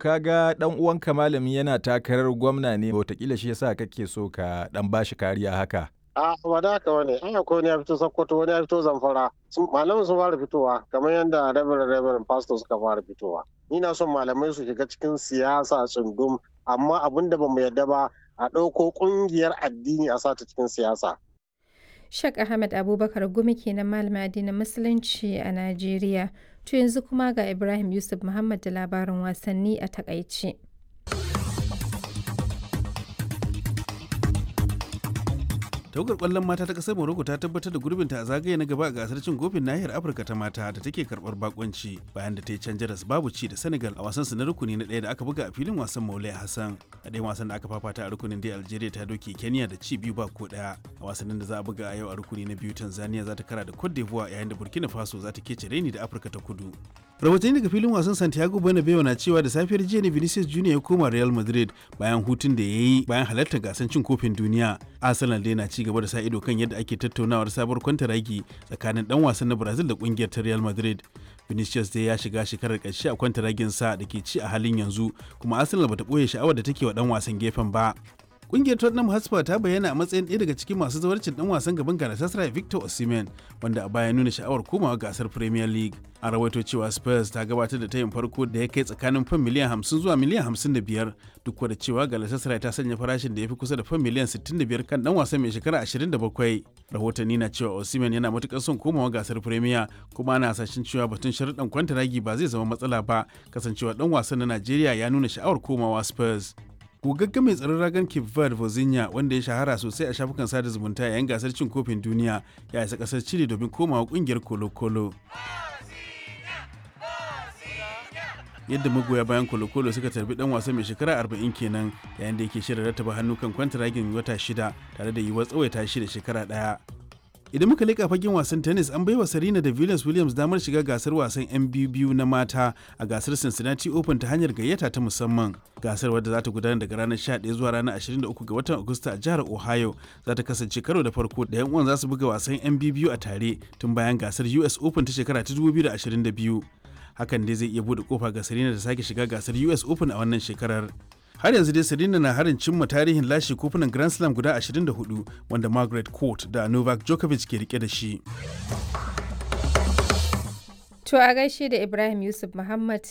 kaga dan uwanka malami yana takarar gwamna ne wataƙila shi yasa kake so ka dan bashi kariya haka. a ba da haka wani an akwai wani ya fito sokoto wani ya fito zamfara malamin sun fara fitowa kamar yadda reverend reverend pastor suka fara fitowa ni na son malamai su shiga cikin siyasa tsundum amma abin da bamu yarda ba a ɗauko ƙungiyar addini a sata cikin siyasa Shek Ahmed Abubakar Gumi kenan malamin addinin Musulunci a Najeriya. To yanzu kuma ga Ibrahim Yusuf Muhammad da labarin wasanni a takaice. tawagar kwallon mata ta kasar morocco ta tabbatar da gurbinta a zagaye na gaba a gasar cin kofin nahiyar afirka ta mata da take karbar bakonci bayan da ta yi can jaras babu ci da senegal a wasan su na rukuni na ɗaya da aka buga a filin wasan maulai hassan a ɗayan wasan da aka fafata a rukunin da algeria ta doke kenya da ci biyu ba ko ɗaya a wasannin da za a buga a yau a rukuni na biyu tanzania za ta kara da cote d'ivoire yayin da burkina faso za ta kece reni da afirka ta kudu rahotanni daga filin wasan santiago bernabeu na cewa da safiyar jiya ne vinicius junior ya koma real madrid bayan hutun da ya yi bayan halartar gasar cin kofin duniya arsenal dai na ci gaba da sa ido kan yadda ake tattaunawar sabuwar kwantaragi tsakanin dan wasan na brazil da kungiyar ta real madrid vinicius dai ya shiga shekarar ƙarshe a kwantaragin sa da ke ci a halin yanzu kuma arsenal bata ɓoye sha'awar da take wa dan wasan gefen ba Kungiyar Tottenham Hotspur ta bayyana a matsayin ɗaya daga cikin masu zawarcin ɗan wasan gaban Galatasaray Victor Osimhen wanda a baya nuna sha'awar komawa gasar Premier League. An rawaito cewa Spurs ta gabatar da tayin farko da ya kai tsakanin fan miliyan 50 zuwa miliyan 55 duk da cewa Galatasaray ta sanya farashin da ya fi kusa da fan miliyan 65 kan ɗan wasan mai shekara 27. Rahotanni na cewa Osimhen yana matukar son komawa gasar Premier kuma ana hasashen cewa batun sharuɗan kwantaragi ba zai zama matsala ba kasancewa ɗan wasan na Najeriya ya nuna sha'awar komawa Spurs. gogagge mai tsaron ragan Cape Verde Vozinha wanda ya shahara sosai a shafukan sada zumunta yayin gasar cin kofin duniya ya isa kasar Chile domin komawa kungiyar Colo-Colo. yadda magoya bayan kolokolo suka tarbi dan wasa mai shekara 40 kenan yayin da yake shirin rattaba hannu kan kwantaragin wata shida tare da yiwuwar tsawaita shi da shekara daya idan muka leƙa fagen wasan tennis an baiwa Serena da Venus Williams damar shiga gasar wasan 'yan biyu na mata a gasar Cincinnati Open ta hanyar gayyata ta musamman. Gasar wadda za ta gudana daga ranar 11 zuwa ranar 23 ga watan Agusta a jihar Ohio za ta kasance karo da farko da 'yan uwan za su buga wasan 'yan biyu a tare tun bayan gasar US Open ta shekara ta 2022. Hakan dai zai iya buɗe kofa ga Serena da sake shiga gasar US Open a wannan shekarar. har yanzu dai Serena na harin cimma tarihin lashe kofunan Grand Slam guda 24 wanda Margaret Court da Novak Djokovic ke rike da shi. To a gaishe da Ibrahim Yusuf Muhammad